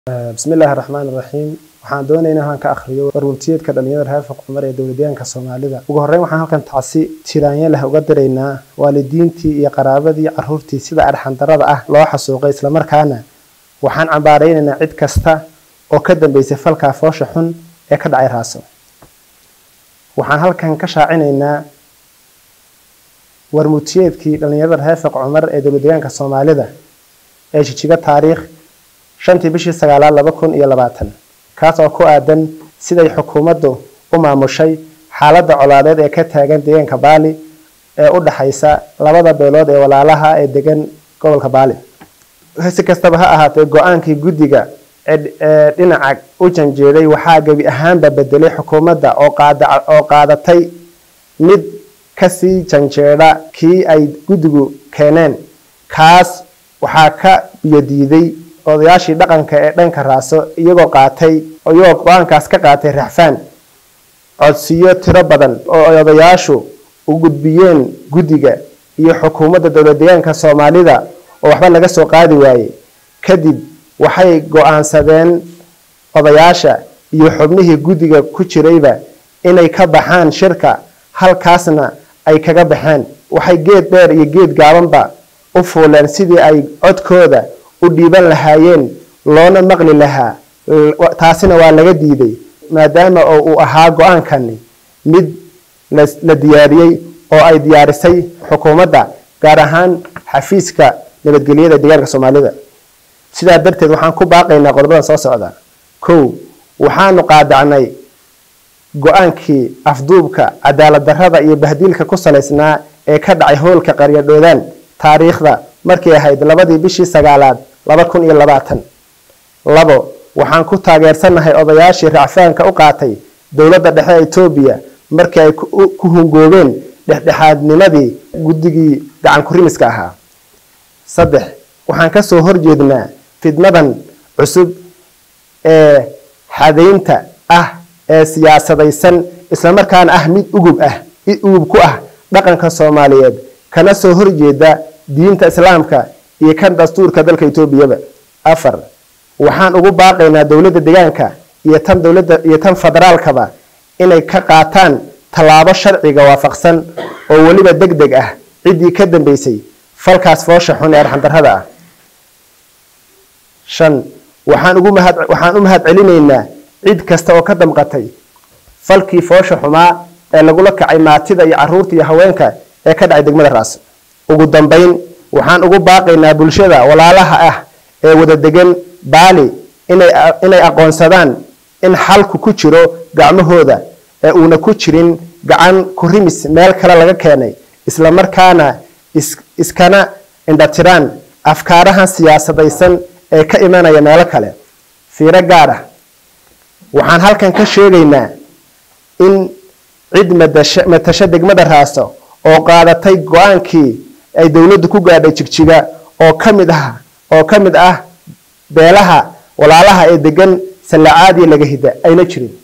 bismi illaahi raxmaan iraxiim waxaan doonaynaa inaan ka akhriyo warwurtiyeedka dhalinyarada reer fuqumar ee dowladyaanka soomaalida ugu horreyn waxaan halkan tacsi tiraanya leh uga diraynaa waalidiintii iyo qaraabadii caruurtii sida arxandarada ah loo xasuuqay islamarkaana waxaan cambaaraynaynaa cid kasta oo ka dambeysay falkaa foosha xun ee ka dhacay raaso waxaan halkan ka shaacinaynaa warmurtiyeedkii dhalinyarada reer fuqcumar ee dowladyaanka soomaalida ee jijiga taariikh shantii bishii sagaalaad laba kun iyo labaatan kaas oo ku aadan siday xukuumaddu u maamushay xaaladda colaadeed ee ka taagan deegaanka baali ee u dhaxaysa labada beelood ee walaalaha ee degan gobolka baali si kastaba ha ahaatee go-aankii guddiga ee dhinaca u janjeeday waxaa gebi ahaanba bedelay xukuumadda oo qaadatay mid kasii janjeedha kii ay guddigu keeneen kaas waxaa ka biyodiiday odayaashii dhaqanka ee dhanka raaso iyagoo qaatay iyagoo go-aankaas ka qaatay raxfaan codsiyo tiro badan oo ay odayaashu u gudbiyeen guddiga iyo xukuumadda dowladdeegaanka soomaalida oo waxba laga soo qaadi waayey kadib waxay go-aansadeen odayaasha iyo xubnihii guddiga ku jirayba inay ka baxaan shirka halkaasna ay kaga baxeen waxay geed dheer iyo geed gaabanba u fuuleen sidii ay codkooda u dhiiban lahaayeen loona maqli lahaa taasina waa laga diiday maadaama oo uu ahaa go-aankani mid la diyaariyey oo ay diyaarisay xukuumadda gaar ahaan xafiiska nabadgelyada deegaanka soomaalida sidaa darteed waxaan ku baaqaynaa qodobadan soo socda kow waxaanu qaadacnay go-aankii afduubka cadaalad darrada iyo bahdiilka ku salaysnaa ee ka dhacay howlka qaryadhoodaan taariikhda markay ahayd labadii bishii sagaalaad laba kun iyo labaatan labo waxaan ku taageersannahay odayaashii racfaanka u qaatay dowladda dhexe ee etoobiya markii ay ku hungoobeen dhexdhexaadnimadii guddigii gacan kurimiska ahaa saddex waxaan ka soo horjeednaa fidnadan cusub ee xadaynta ah ee siyaasadaysan islamarkaana ah mid ugub ah ugub ku ah dhaqanka soomaaliyeed kana soo horjeeda diinta islaamka iyo kan dastuurka dalka etoobiyaba afar waxaan ugu baaqaynaa dowladda deegaanka iyo tan dowladda iyo tan federaalkaba inay ka qaataan tallaabo sharciga waafaqsan oo weliba deg deg ah ciddii ka dambeysay falkaas foosha xun ee arxandarrada ah shan waxaan ugu mahad waxaan u mahad celinaynaa cid kasta oo ka damqatay falkii foosha xumaa ee lagula kacay maatida iyo caruurta iyo haweenka ee ka dhacay degmada raas ugu dambayn waxaan ugu baaqaynaa bulshada walaalaha ah ee wada degan baali inay aqoonsadaan in xalku ku jiro gacmahooda ee uuna ku jirin gacan kurimis meel kale laga keenay islamarkaana iskana indhatiraan afkaarahan siyaasadaysan ee ka imanaya meelo kale fiiro gaar ah waxaan halkan ka sheegaynaa in cid matasho degmada raaso oo qaadatay go-aankii ay dowladdu ku gaadhay jigjiga oo ka mid ah oo ka mid ah beelaha walaalaha ee degan sallacaadiya laga hida ayna jirin